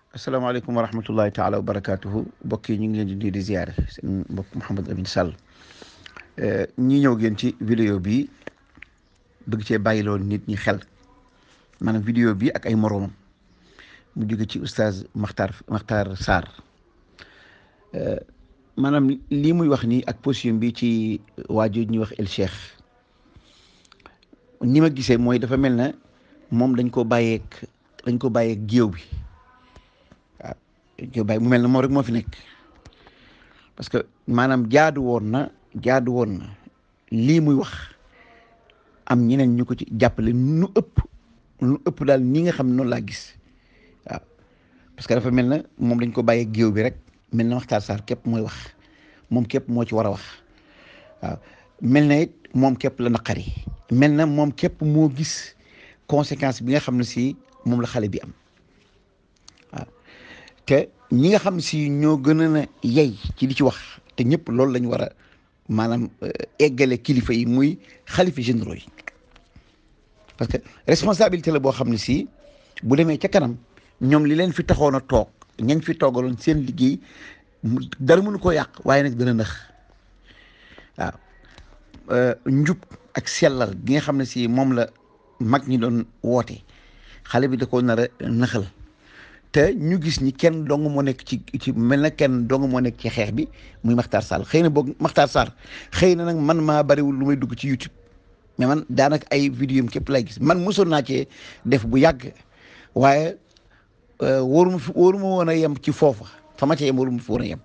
asalaamaaleykum wa rahmatullahi taala wa barakaatuhu mbokk yi ñu ngi leen di nuyu di ziare seen mbokk Mouhamed Amine Sall ñi ñëw ngeen ci vidéo bi bëgg cee bàyyiloo nit ñi xel maanaam vidéo bi ak ay moroomam mu jóge ci oustaz Makhtar Makhtar Sarr maanaam lii muy wax nii ak position bi ci waajur ñuy wax El Cheikh ni ma gisee mooy dafa mel na moom dañ ko bàyyeeg dañ ko bàyyeeg géew bi waaw dañ ko bàyyi mu mel na moom rek moo fi nekk parce que maanaam jaadu woon na jaadu woon na lii muy wax am ñeneen ñu ko ci jàppale nu ëpp nu ëpp daal ni nga xam ne noonu laa gis waaw parce que dafa mel na moom dañ ko bàyyeeg géew bi rek mel na Makhtar Sarr képp mooy wax moom képp moo ci war a wax waaw mel na it moom képp la naqari mel na moom képp moo gis conséquence bi nga xam ne si moom la xale bi am waaw te ñi nga xam si ñoo gën a na yey ci di ci wax te ñëpp loolu lañu war a maanaam eggale kilifa yi muy xalifa généraux yi parce que responsabilité la boo xam ne si bu demee ca kanam ñoom li leen fi taxoon a toog ñañ fi toogaloon seen liggéey dara mënu koo yàq waaye nag dana nëx waaw njub ak sellal gi nga xam ne si moom la mag ñi doon woote xale bi da koo nar a nëxal te ñu gis ni kenn dong moo nekk ci ci mel na kenn dong moo nekk ci xeex bi muy Makhtar Sarr xëy na boog Makhtar Sarr xëy na nag man maa bariwul lu may dugg ci YouTube mais man daanaka ay vidéo képp lay gis man mosoon naa cee def bu yàgg waaye wóoruma fi wóoruma woon a yem ci foofa fa ma ca yem wóoruma fi woon a yem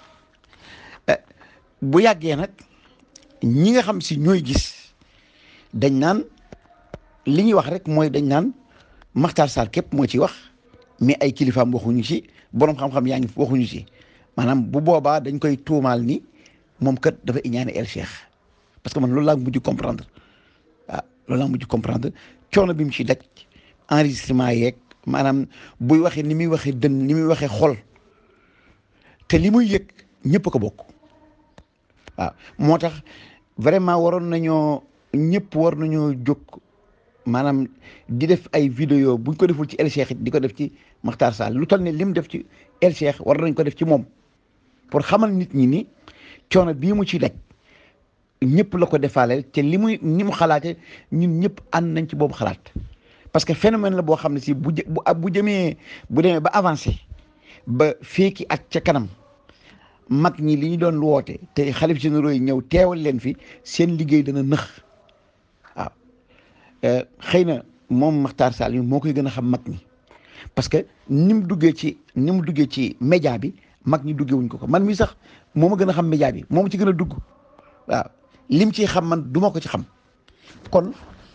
bu yàggee nag ñi nga xam si ñooy gis dañ naan li ñuy wax rek mooy dañ naan Makhtar Sarr képp moo ci wax mais ay kilifaam waxuñu ci borom xam-xam yaa ngi waxuñu ci maanaam bu boobaa dañ koy tuumaal ni moom kat dafa iñaane El Cheikh parce que man loolu laa mujj comprendre waaw loolu laa mujj comprendre coono bi mu ci daj enregistrement yeeg maanaam buy waxee ni muy waxee dën ni muy waxee xol te li muy yëg ñëpp ko bokk waaw moo tax vraiment waroon nañoo ñëpp war nañoo jóg maanaam di def ay vidéo buñ ko deful ci El Cheikh it di ko def ci Makhtar Sarr lu toll ne lim def ci El Cheikh war nañ ko def ci moom pour xamal nit ñi ni coono bii mu ci daj ñëpp la ko defaaleel te li muy ni mu xalaate ñun ñëpp ànd nañ ci boobu xalaat parce que phénomène la boo xam ne si bu bu bu jëmee bu demee ba avancé ba feeki at ca kanam mag ñi li ñu doon woote te xalif généraux yi ñëw teewal leen fi seen liggéey dana nëx waaw xëy na moom Makhtar Sall moo koy gën a xam mag ñi parce que ni mu duggee ci ni mu duggee ci média bi mag ñi duggee wuñ ko ko man mi sax moo ma gën a xam média bi moom ci gën a dugg waaw lim ci xam man du ma ko ci xam kon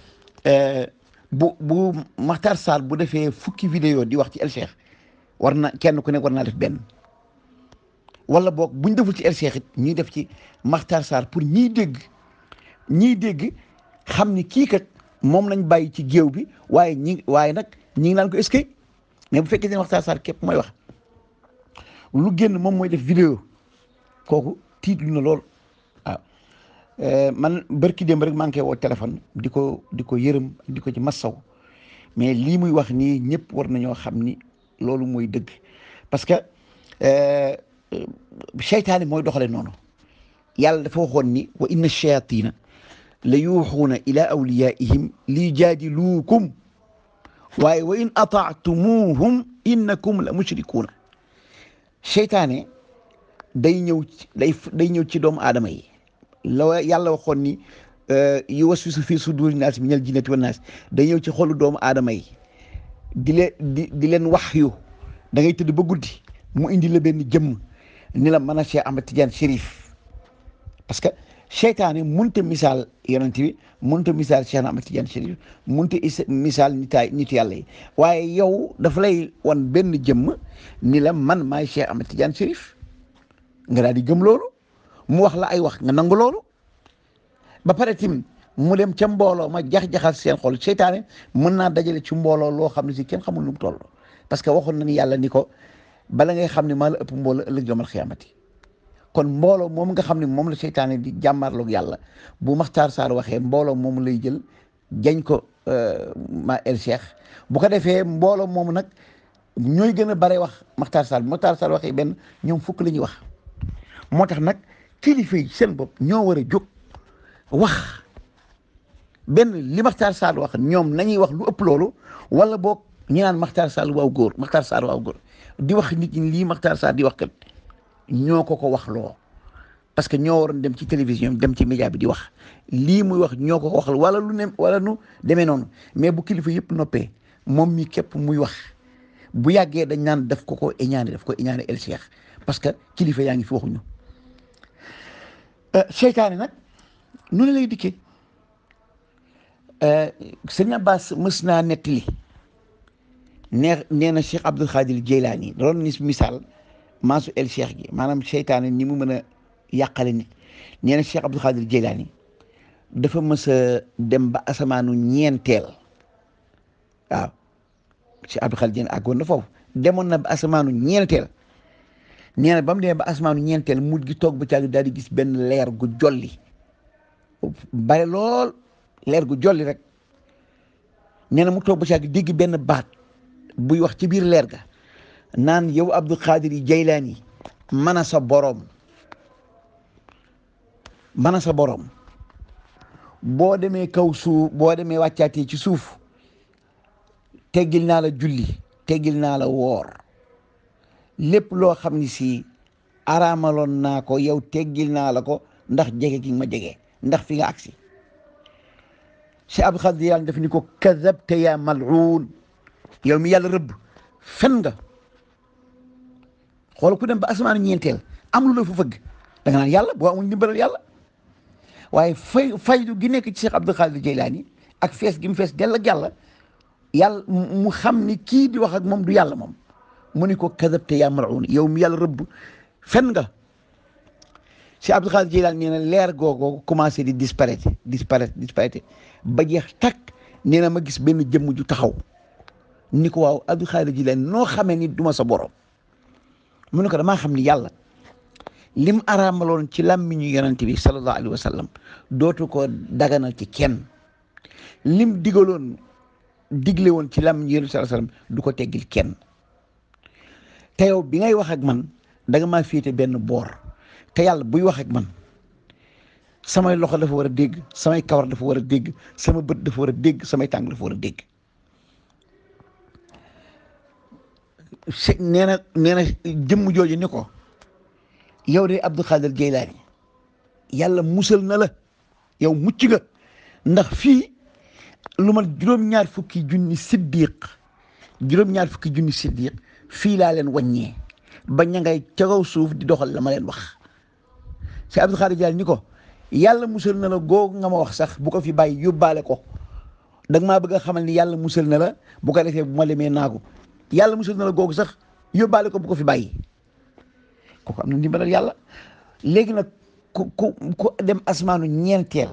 bu bu Makhtar Sall bu defee fukki vidéo di wax ci El Cheikh war na kenn ku nekk war naa def benn wala boog buñ deful ci El Cheikh it ñuy def ci Makhtar Sarr pour ñiy dégg ñiy dégg xam ni kii kat moom lañ bàyyi ci géew bi waaye ñi waaye nag ñi ngi naan ko est-ce que mais bu fekkee ne Makhtar Sarr képp mooy wax lu génn moom mooy def vidéo kooku tiitlu na lool waaw man bërki démb rek maa ngi koy woo téléphone di ko di ko yërëm di ko ci massaw mais lii muy wax nii ñëpp war nañoo xam ni loolu mooy dëgg parce que seytaane mooy doxale noonu yàlla dafa waxoon ni wa inna shayatina la yuuxuuna ila awliyaihim li jaadiluukum waaye wa in ataatumuhum innakum la mushrikuuna seytaane day ñëw day day ñëw ci doomu aadama yi la yàlla waxoon ni yuwaswisu fi suduri naas minal jinnati wan naas day ñëw ci xolu doomu aadama yi di leen di di leen wax yu da ngay tëdd ba guddi mu indi la benn jëmm ni la mën a Cheikh Ahmed Tidiane Chérif parce que seytaane munta misaal yonent bi munta misaal Cheikh Ahmed Tidiane Chérif munta misaal nitaay nit yàlla yi waaye yow dafa lay wan benn jëmm ni la man maay Cheikh Ahmed Tidiane Chérif nga daal di gëm loolu mu wax la ay wax nga nangu loolu ba pare tim mu dem ca mbooloo ma jax-jaxal seen xol seytaane mën naa dajale ci mbooloo loo xam ne si kenn xamul nu mu toll parce que waxoon na ni yàlla ni ko bala ngay xam ne maa la ëpp mbooloo ëllëg yomal xiyaamati kon mbooloo moom nga xam ne moom la seytaane di jàmmarloog yàlla bu Makhtar Sarr waxee mbooloo moom lay jël jañ ko ma El Cheikh bu ko defee mbooloo moomu nag ñooy gën a bare wax Makhtar Sall bu Makhtar Sall waxee benn ñoom fukk la ñuy wax moo tax nag kilifa yi seen bopp ñoo war a jóg wax benn li Makhtar Sall wax ñoom nañuy wax lu ëpp loolu wala boog ñi naan Makhtar Sall waaw góor Makhtar Sall waaw góor di wax nit ñi lii Makhtar Sall di wax kat ñoo ko ko wax loo parce que ñoo waroon dem ci télévision dem ci média bi di wax lii muy wax ñoo ko ko waxal wala lu ne wala nu demee noonu mais bu kilifa yëpp noppee moom mi képp muy wax bu yàggee dañ naan daf ko ko éñaane daf ko éñaane el cheikh parce que kilifa yaa ngi fi waxuñu seytaane nag nu ne lay dikkee sëñ Abbas mës naa nettali nee nee na Cheikh Abdul Xaadir Jeylaani doon ni misaal maasu el cheikh gi maanaam seytaane ni mu mën a yàqale nit nee na Cheikh Abdul Xaadir Jeylaani dafa mës a dem ba asamaanu ñeenteel waaw Cheikh Abdul Xaadir Jeylaani àggoon na foofu demoon na ba asamaanu ñeenteel nee na ba mu demee ba asamaanu ñeenteel mujj gi toog ba caag daal di gis benn leer gu jolli bare lool leer gu jolli rek nee na mu toog ba caag dégg benn baat buy wax ci biir leer ga naan yow Abdul Xaadir Jeylaani mën a sa boroom mën a sa boroom boo demee kaw suuf boo demee wàccaatee ci suuf teggil naa la julli teggil naa la woor lépp loo xam ni si araamaloon naa ko yow teggil naa la ko ndax jege gi ma jege ndax fi nga agsi si Abdul Xaadir Jeylaani daf ni ko kadabta yaa mal'uun yow mi yàlla rëbb fen nga xool ku dem ba asamaanu ñeenteel am lu la fa fëgg da nga naan yàlla boo amul ndimbalal yàlla waaye fay faydu gi nekk ci Cheikh Abdul Xaadir Jeylaani ak fees gi mu fees dell ak yàlla yàlla mu xam ni kii di wax ak moom du yàlla moom mu ni ko kadabte yaa mal'uun yow mi yàlla rëbb fen nga Cheikh Abdul Xaadir Jeylaani nee na leer googu commencé di disparaître disparaître disparaître ba jeex takk nee na ma gis benn jëmm ju taxaw ni ko waaw Abdul Xaadir Jeylaani noo xamee ni duma sa borom mu ne ko damaa xam ni yàlla lim araamaloon ci làmmiñu yonent bi sallallahu alayhi wa sallam dootu ko daganal ci kenn lim digaloon digle woon ci làmmiñu yonent bi sallallahu alayhi wa sallam du ko teggil kenn te yow bi ngay wax ak man da nga maa féete benn boor te yàlla buy wax ak man samay loxo dafa war a dégg samay kawar dafa war a dégg sama bët dafa war a dégg samay tànk dafa war a dégg nee na nee na jëmm jooju ni ko yow de Abdul Xaadir Jeylaani yàlla musal na la yow mucc nga ndax fii lu ma juróom-ñaar fukki junni siddiq juróom-ñaar fukki junni siddiq fii laa leen wàññee ba ña ngay ca kaw suuf di doxal la ma leen wax si Abdul Xaadir Jeylaani ni ko yàlla musal na la googu nga ma wax sax bu ko fi bàyyi yóbbaale ko da nga maa bëgg a xamal ni yàlla musal na la bu ko defee bu ma demee naagu yàlla musal na la googu sax yóbbaale ko bu ko fi bàyyi kooku am na ndimbalal yàlla léegi nag ku ku ku dem asmaanu ñeenteel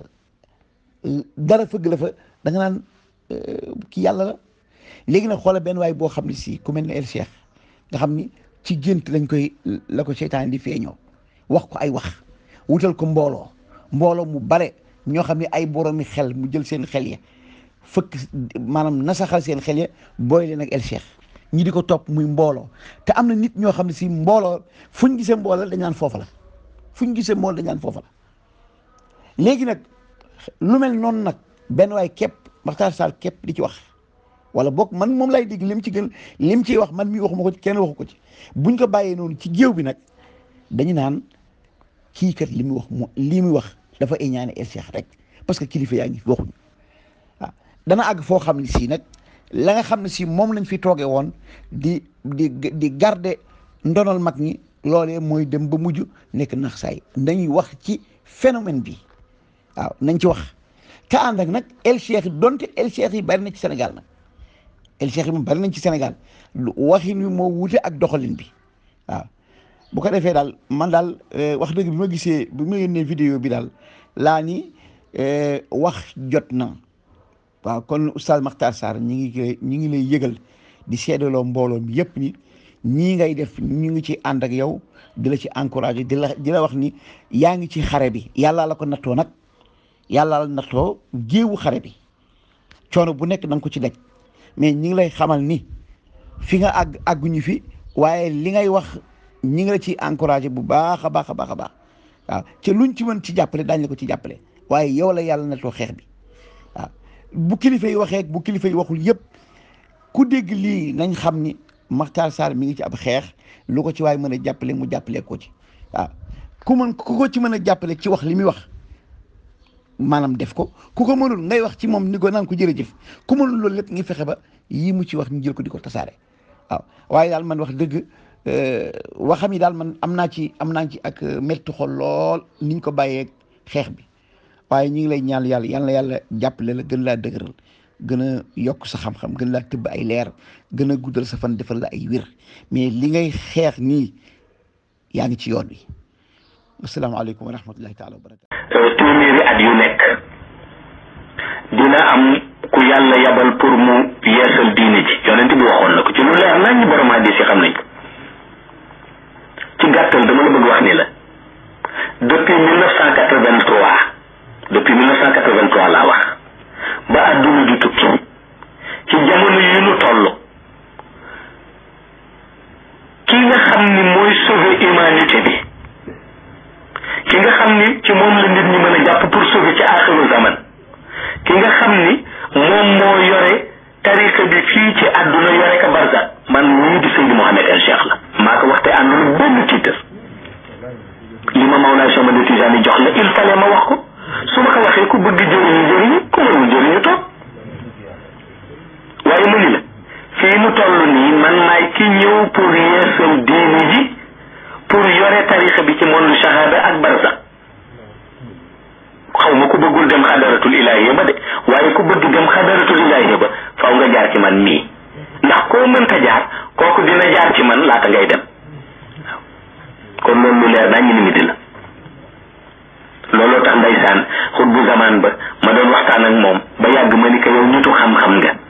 dara fëgg la fa da nga naan ki yàlla la léegi nag xoola benn waay boo xam ne si ku mel ne El Cheikh nga xam ni ci gént lañ koy la ko seytaan di feeñoo wax ko ay wax wutal ko mbooloo mbooloo mu bare ñoo xam ne ay boroomi xel mu jël seen xel ya fëkk maanaam nasaxal seen xel ya booy leen ak El Cheikh ñi di ko topp muy mbooloo te am na nit ñoo xam ne si mbooloo fu ñu gisee mbooloo dañ naan foofa la fu ñu gisee mbooloo dañ naan foofa la léegi nag lu mel noonu nag benn waay képp Makhtar Sall képp di ci wax wala boog man moom lay dégg lim ci gën lim ciy wax man mi waxuma ko ci kenn waxu ko ci buñ ko bàyyee noonu ci géew bi nag dañu naan kii kat li muy wax mo lii muy wax dafa iñaane El Cheikh rek parce que kilifa yaa ngi fi waxuñu waaw dana àgg foo xam ne si nag la nga xam ne si moom lañ fi toogee woon di di di garder ndonal mag ñi loolee mooy dem ba mujj nekk nax saay dañuy wax ci phénomène bi waaw nañ ci wax te ànd ak nag El Cheikh donte El Cheikh yi bari na ci Sénégal nag El Cheikh yi moom bari nañ ci Sénégal waxin wi moo wute ak doxalin bi waaw bu ko defee daal man daal wax dëgg bi ma gisee bi ma yónnee vidéo bi daal laa ni wax jot na waaw kon oustaz Makhtar Sarr ñi ngi koy ñi ngi lay yëgal di seedaloo mbooloo mi yëpp ni ñii ngay def ñu ngi ci ànd ak yow di la ci encouragé di la di la wax ni yaa ngi ci xare bi yàllaa la ko nattoo nag yàllaa la nattoo géewu xare bi coono bu nekk na nga ko ci daj mais ñi ngi lay xamal ni fi nga àgg àgguñu fi waaye li ngay wax ñi ngi la ci encouragé bu baax a baax a baax a baax waaw te luñ ci mën ci jàppale daañu la ko ci jàppale waaye yow la yàlla na too xeex bi waaw bu kilifa yi waxee bu kilifa yi waxul yëpp ku dégg lii nañ xam ni Makhtar Sarr mi ngi ci ab xeex lu ko ci waay mën a jàppale mu jàppale ko ci waaw ku mën ku ko ci mën a jàppale ci wax li muy wax maanaam def ko ku ko mënul ngay wax ci moom ni ko naan ko jërëjëf ku mënul loolu lépp ngi fexe ba yii mu ci wax ñu jël ko di ko tasaare waaw waaye daal man wax dëgg waxam yi daal man am naa ci am naa ci ak métti xol lool niñ ko bàyyee xeex bi waaye ñu ngi lay ñaan yàlla yal na yàlla jàppale la gën laa dëgëral gën a yokk sa xam-xam gën laa tëbb ay leer gën a guddal sa fan defal la ay wir mais li ngay xeex nii yaa ngi ci yoon wi asalaamaaleykum wa rahmatullahi taala wa barakatu téeméeri at yu nekk dina am ku yàlla yabal pour mu yeesal diine ji yonent bi waxoon na ko ci lu leer nañ ñi borom hadis yi xam nañ ko ci gàttal dama la bëgg wax ni la depuis mille neuf cent quatre vingt trois depuis mille neuf cent quatre vingt trois laa wax ba àdduna di tukki ci jamono yi nu toll ki nga xam ni mooy sauver humanité bi ki nga xam ni ci moom la nit ñi mën a jàpp pour sauver ci axiru zaman ki nga xam ni moom moo yore tariqa bi fii ci àdduna yore ka barza man ñii di Seydi Mouhamed El Cheikh la maa ko waxte àndul benn tiitar li ma Mawlaay Cheikh Ahmad Tijaani jox la il fallait ma wax ko su ma ko waxee ku bëgg jëriñu jëriñu ku mënul jëriñu toog waaye mu ni la fii nu toll nii man maay ki ñëw pour yeesal diini ji pour yore tarixa bi ci monde shahada ak barza xaw ma ku bëggul dem xadaratul ilahiya ba de waaye ku bëgg dem xadaratul ilahiya ba faw nga jaar ci man mii ndax koo mënta jaar kooku dina jaar ci man laata ngay dem waaw kon loolu lu leer naa ñu limité la looloo tax ndeysaan xut bu zaman ba ma doon waxtaan ak moom ba yàgg ma ni ko yow nitu xam-xam nga